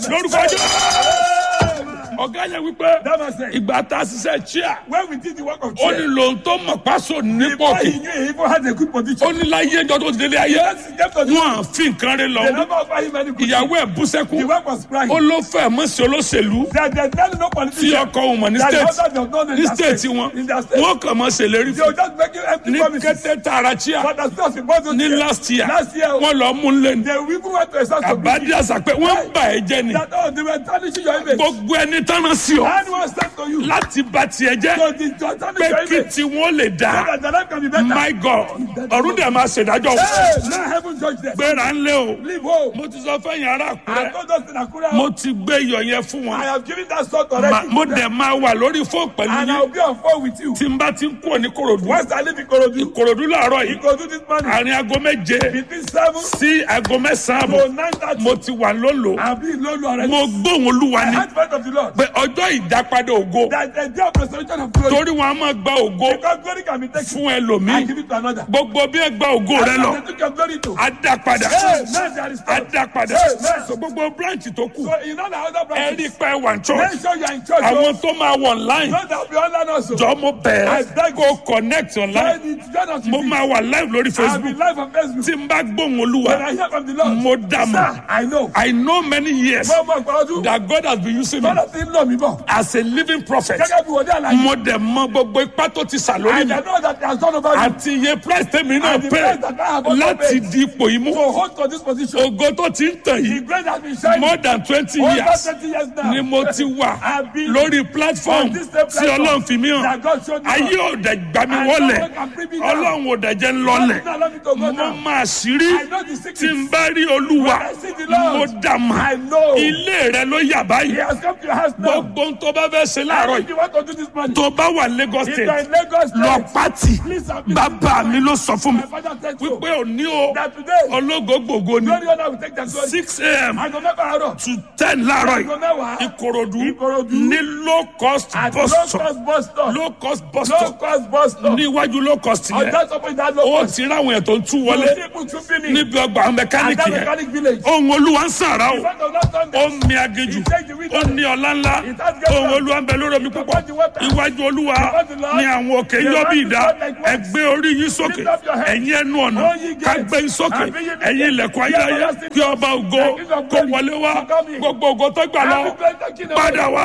lórúkọ jẹ́ ọ̀gá yẹn wípé That man said, ìgbà tá a ṣiṣẹ́ chia when we did the work of ó ní chair, lòun tó mọ̀ pásò ní before he pọ̀kì knew he even had a good ó position. ní láyé ẹjọ́ tó ti délé ayé Yes, he kept on doing wọn à fi nǹkan rẹ The lọ number of him many good ìyàwó ẹ̀ bú The sẹ́kún work was crying. ó ló fẹ́ mọ́ sí olóṣèlú There, there's no, no tí politician. ọkọ òun mọ̀ ní That the state husband does not know ní in their state wọn In their state. wọn kàn mọ́ ṣèlérí They will fún just make you empty ní promises. kété tààrà chia But as not supposed to ní say, last year Last year, wọn lọ mú un lẹ́nu they even went to a source of àbádí àṣà pé wọ́n bà ẹ́ jẹ́ ni that oh, they were tarnishing your image. gbogbo ẹni tánà sí ọ Anyone stand to you. láti bà tiẹ̀ jẹ́ So the to tarnish pé your kí image. tiwọn lè So dáa that the life can be better. my god ọ̀run dẹ̀ máa ṣèdájọ́ Hey, now heaven judge them. gbéra ńlẹ̀ o Leave home. mo ti sọ fẹ́yìn ará I àkúrẹ́ told us in Akura, mo ti gbé iyọ̀ yẹn fún I wọn have given that sort Ma- already. mo dẹ̀ máa wà lórí fóònù pẹ̀lú And I'll yín be on phone with you. tí n bá ti ń kúrò ní korodu Once I leave Ikorodu, korodu láàárọ̀ yìí Ikorodu this morning, àárín aago méje between 7 sí aago mẹ́sàn-án to àbọ̀ 9.30, mo ti wà lólo I'll be in Lolo already. mo gbóhùn olúwa I ni heard the voice of the Lord. pé ọjọ́ ìdápadà ògo That the day of restoration of glory. torí wọn a máa gba ògo Because glory can be taken fún and ẹlòmíì give it to another. gbogbo bí ẹ gba ògo rẹ And lọ they took your glory to. á dá padà Hey, now there is á God. dá padà Amen. so gbogbo branch tó kù So in all the other ẹ rí branches, pé wà ní church make sure you are in church. àwọn oh. tó máa wọ online Don't have be online also. jọ mo I bẹ̀ẹ́ beg kó connect online Join it, join us mo with máa it. wà live lórí I'll be facebook live on Facebook. tí n bá gbóhùn When olúwa I hear from the Lord, mo dá mọ̀ sir, I know. i know many years Mo mọ̀ pé ọdún. that god has been using me Bọ́lá ti ń lọ mí bọ̀. as a living prophet Gẹ́gẹ́ bí wòlíì àlàyé. mo dẹ̀ mọ gbogbo ipá tó ti sà lórí I mi know that he has done over me. àti iye price tèmi náà And the pay price that I have also láti paid. di ipò yìí mú To hold to this position. ògo tó ti ń tàn The yìí grace has been shining. more than twenty Over years 20 years now. ni mo ti wà I've been lórí platform on this same tí platform ọlọ́run fi mí hàn that God showed me. ayé ò dẹ̀ gbà mí And wọlé no one can bring me down. ọlọ́run ò dẹ̀ jẹ́ ń lọlẹ̀ God did not allow me to go mo down. máa ṣírí I know the secret. tí n bá rí olúwa When I see the Lord, mo dà mà I know. ilé rẹ ló yà He báyìí has come to your house now. gbogbo ohun tó bá fẹ́ ṣe láàárọ̀ If yìí you want to do this money, tó bá wà Lagos if you are state in Lagos lọ State, pátì please submit. bàbá mi ló sọ fún mi My father said so. wípé òní o That today, ológo gbogbo ni glory honor will take their glory. six a.m. Aago mẹ́fà àárọ̀. to ten láàárọ̀ Aago yìí mẹ́wàá. ìkòròdú Ìkòròdú. ní low cost At bus low stop cost bus stop. low cost bus Low stop cost bus stop. níwájú low cost On yẹn that top of that low ó cost. ti ráwọn ètò ń tú You wọlé see people trooping in. níbi ọgbà At mẹkáníìkì that yẹn mechanic village. ohun olúwa ń sàrà o In front of that thunder. ó mi agéjù ó ní ọlá ńlá ohun olúwa ń bẹ lórí omi púpọ̀ iwájú olúwa ní àwọn òkè yọ bí ìdá ẹgbẹ́ orí yín sókè ẹ̀yin ẹnu ọ̀nà kágbé yín sókè ẹ̀yin ilẹ̀kùn ayérayé kí ọba ògo kó wọlé wá gbogbo ògo tó gbà lọ padà wá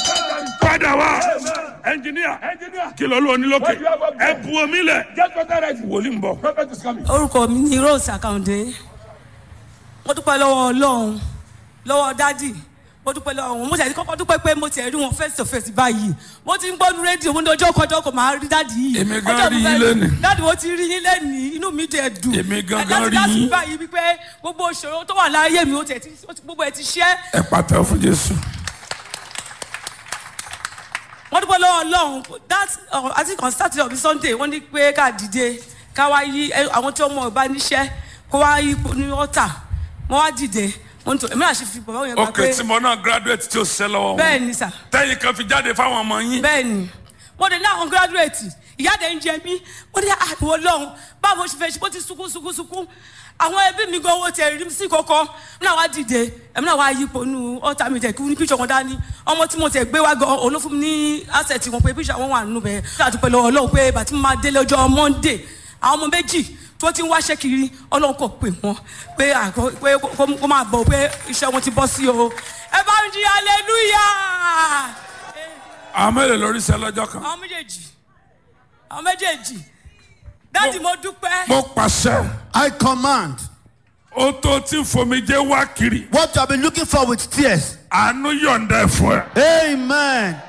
padà wá ẹnjìníà Engineer, kí ló ló ní lókè ẹ bu omi lẹ̀ get water ready. wòlíì ń bọ̀. Prophet is coming. orúkọ mi ni rose akande mo dúpẹ́ lọ́wọ́ ọlọ́run lọ́wọ́ dádì mo dúpẹ́ lọ́wọ́ wọn mo tẹ̀sí kọ́kọ́ dúpẹ́ pé mo tẹ̀ rí wọn face to face báyìí mo ti ń gbọ́nu rédíò mo ní ọjọ́ kọjọ́ kò máa rí dádì yìí Èmi gan Ọjọ́ rí mo yín fẹ́- lénìí. dádì mo ti rí yín lẹ́nìí inú mi dẹ̀ dùn Èmi gan Ẹ gan láti rí láti yín. báyìí wípé gbogbo ìṣòro tó wà láyé mi ó tẹ̀ tí ó ti- gbogbo ẹ̀ ti ṣẹ́ ẹ pàtẹ́wọ́ fún jésù. wọ́n dúpẹ́ lọ́wọ́ ọlọ́run that uh, i think on saturday or sunday wọ́n ní pé ká dìde ká wá yí ẹ, àwọn tí wọ́n mọ̀ bá níṣẹ́ kó wá yí ipò ní ọ̀tà wọ́n wá dìde wọ́n tó èmi àṣẹ fi bọ̀ yẹn gbà ok pé tí mo náà graduate tí o ṣe lọ́wọ́ wọn bẹ́ẹ̀ ni sà tẹ́yìn kan fi jáde fáwọn ọmọ yín. bẹ́ẹ̀ ni mo dé ní àwọn graduate ìyáde ń jẹ mí mo dé àtúwọ̀ lọ́hùn báwo ṣe fẹ́ ṣe bó ti sunkún sunkún sunkún àwọn ẹbí mi gan owó tẹ rí sí kọ́kọ́ mi náà wá dìde èmi náà wá yípo nu ọ̀tá mi tẹ̀ kí ní píṣọ̀ wọn dání ọmọ tí mo tẹ̀ gbé wá gan òun ló fún mi ní asset wọn pé píṣọ̀ wọn wà nínú bẹ́ẹ̀ ṣé àtúpẹ́ lọ́wọ́ ọlọ́run pé bàtí mo máa délé ọjọ́ monday àwọn ọmọ méjì tó ti ń wáṣẹ́ kiri ọlọ́run kò pè wọ́n pé àgọ́ pé kó- kó máa bọ̀ pé iṣẹ́ wọn ti bọ́ sí o ẹ bá ń jí hallelujah àwọn mélòó lórí iṣẹ́ lọ́jọ́ kan. àwọn méjèèjì àwọn méjèèjì dáàdì mo dúpẹ́ mo pàṣẹ I command ó tó tí fomijé wá kiri what you have been looking for with tears. àánú yọ̀ǹda ẹ̀ fún ẹ. Amen.